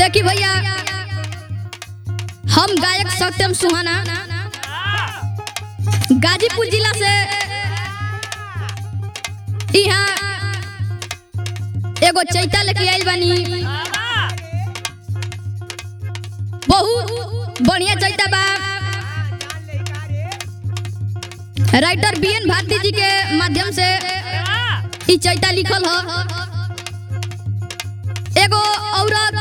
देखी भैया हम गायक सत्यम सुहाना गाजीपुर जिला से यहाँ एगो चैता लेके आइल बानी बहुत बढ़िया चैता बा राइटर बी एन भारती जी के माध्यम से ई चैता लिखल ह एगो औरत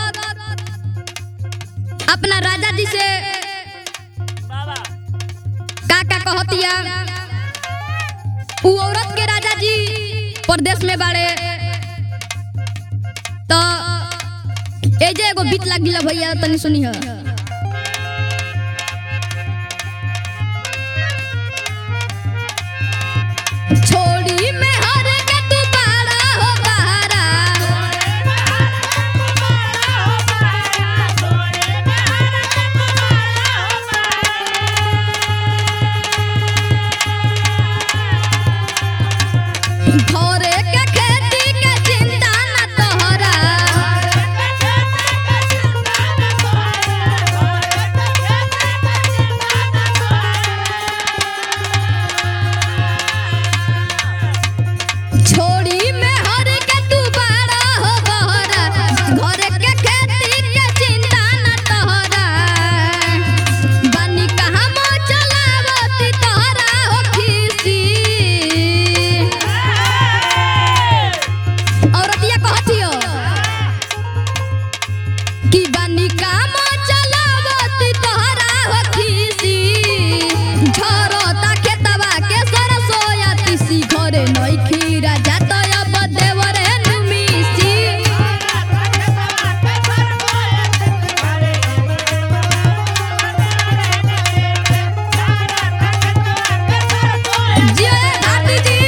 अपना राजा जी से का का कहतिया उ औरत के राजा जी परदेश में बाड़े तो एजे एगो बीत लाग गिला भैया तनी सुनी ह छोड़ी में हर के तू बाड़ा हो बहारा घरे के खेती के चिंता न तोहरा छोड़ी में हर के तू बाड़ा हो बहरा घरे के खेती के चिंता न तोहरा बानी कहाँ मो चलावती तोहरा हो खीसी औरतिया कहतियो कि बानी काम चलावती तोहरा हो खीसी झरता खेतवा के सरसोया तीसी घरे नइखी राजा तो अब देवरे नुमिसी जय भारती जी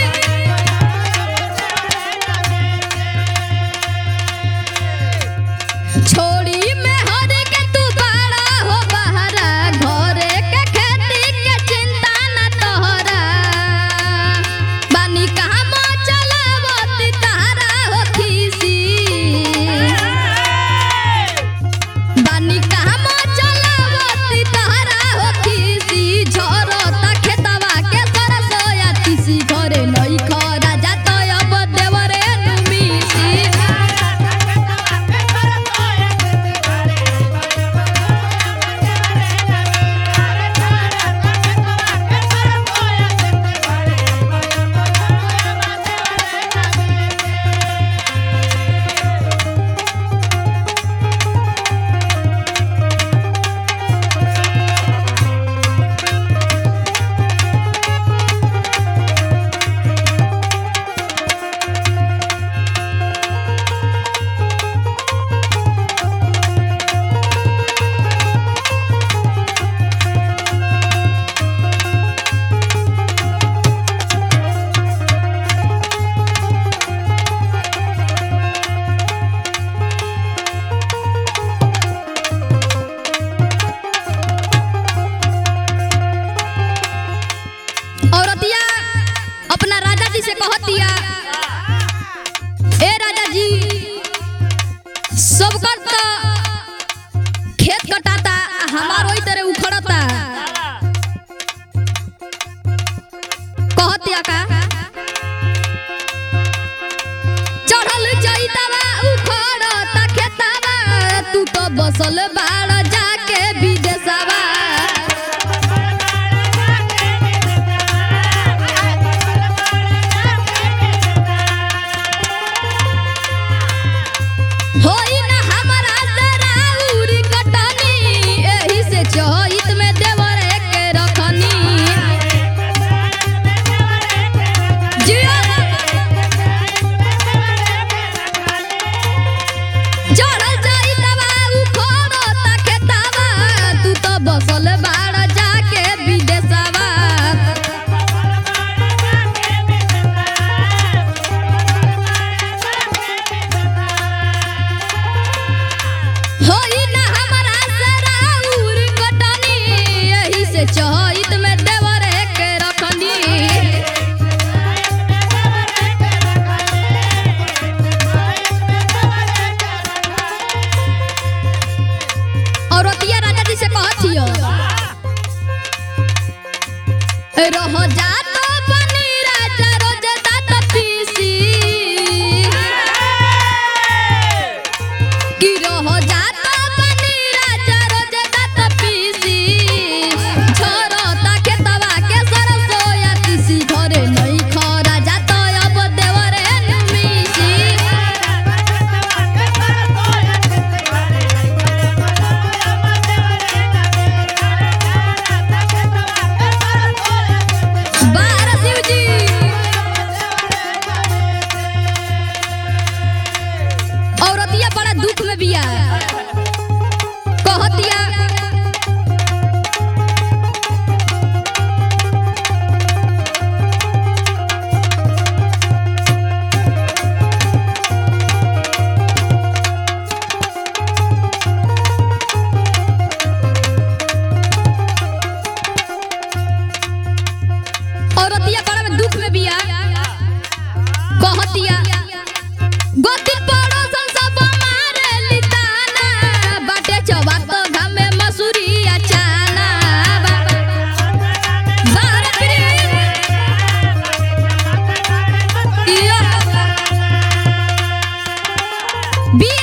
छोड़ी में हर के तू बाड़ा हो बहरा घरे के खेती के चिंता न तोहरा बानी कहाँ मो चलावती तहरा हो खीसी बानी कहाँ मो चलावती तहरा हो खीसी झरता खेतवा के सरसोया तीसी घरे नई खरा जात अब देवरे नुमिसी औरतिया अपना राजा जी से कहतिया ए राजा जी सबकर तो खेत कटाता हमार ओई तरह उखड़ता कहतिया का चढ़ल जइतावा उखड़ता खेतावा तू तो बसल बाड़ जाके विदेशवा होई ना हमरा से राउरी कटनी एही से चहित में देवर के रखनी जिया चढ़ल जाई दवा उखड़ो तके रह जातो बनी राजा रोज दात पीसी कि रह जातो बनी राजा रोज दात पीसी छोरता खेतवा के सरसोया तीसी घरे नहीं खरा जातो अब देवरे नुमीसी बारह शिव जी औरतिया बड़ा दुख में बिया कहतिया औरतिया बड़ा में दुख में बिया कहतिया गोतिन पड़ोसन सब मारे लिताना बाटे चवा तो घामे मसूरी अचाना बारह प्रीत इयो। बी